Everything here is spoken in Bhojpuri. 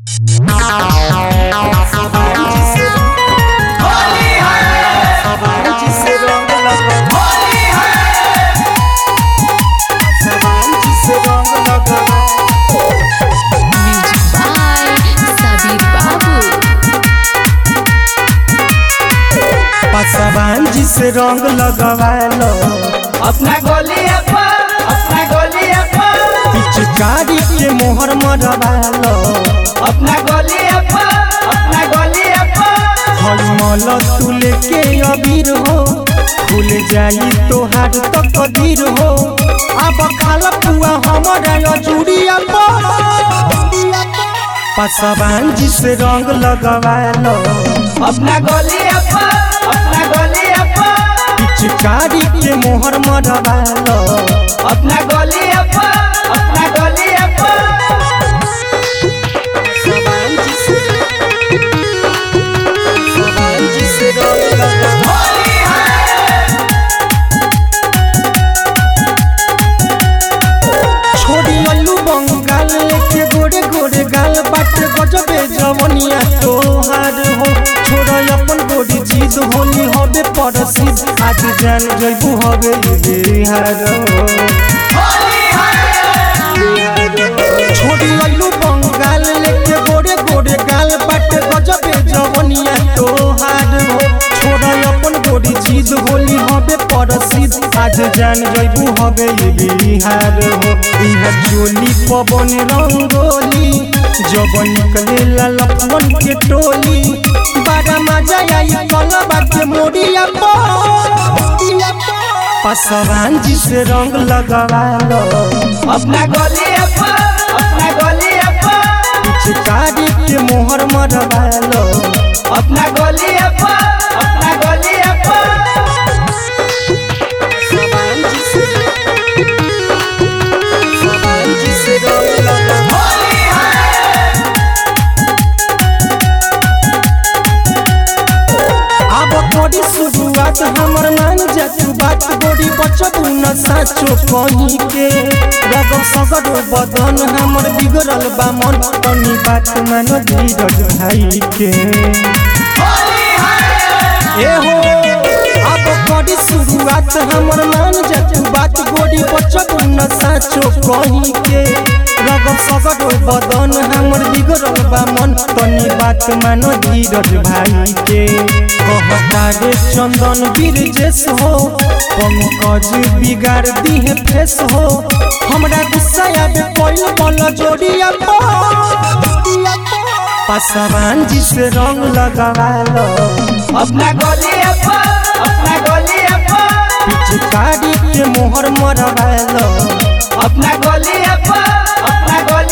Music by Sabir Babu. पसवान जिसे रंग लगवालो अपना गोलिया पर अपना गोलिया पर पिचकारी के मोहर मरवालो अपना गोलिया पर अपना गोलिया पर हलमल तुले के अबीर हो भूल जाई तोहार तो कदीर हो अब खाल पुआ हमारा अजूरिया पसवान जिसे रंग लगवालो अपना गोलिया पर अपना गोलिया पर पिचकारी के मोहर मरवालो अपना गोलिया पर अपना गोलिया पर पसवान जिसे पसवान जिसे रंग लगवालो छोड़ी अल्लू बंगाल के गोरे गोरे गाल बाट गजबे जवनिया तोहार हो छोड़ अपन गोरी चीज होली हबे परसिद आज जान जइबू हबे बिहार छोड़ी अल्लू बंगाल के गोरे गोरे गाल बाट गजबे जवनिया तोहार हो छोड़ अपन गोरी चीज होली हबे परसिद आज जान जइबू हबे बिहार हो इहा चोली पवन रंगोली जब निकले लफन के टोली बड़ा मजा आई कलबा के मोरिया पसवान जी से रंग लगवालो अपना गोलिया पर अपना गोलिया पर पिचकारी के मोहर मरवालो अपना गोलिया पर अपना गोलिया पर पसवान जी से पसवान जी से रंग लगवालो अब तोरी शुरुआत हमर मान जातु बात गोरी बचबू न साचो कहीं के रग सगर बदन हमर बिगड़ल बा मन तनी बात मान धीरज भाई के ए हो अब करी शुरुआत हमर मान जातु बात गोरी बचबू न साचो कहीं के रग सगर बदन हमर बिगड़ल बा मन तनी बात मान धीरज भाई के कहता रे चंदन बीरजेश हो पंकज बिगाड़ दिहे फेस हो हमरा गुस्सा आवे कोई बल जोड़िया पसवान जी से रंग लगवालो अपना गोलिया पर अपना गोलिया पर पिचकारी के मोहर मरवालो अपना गोलिया पर अपना गोलिया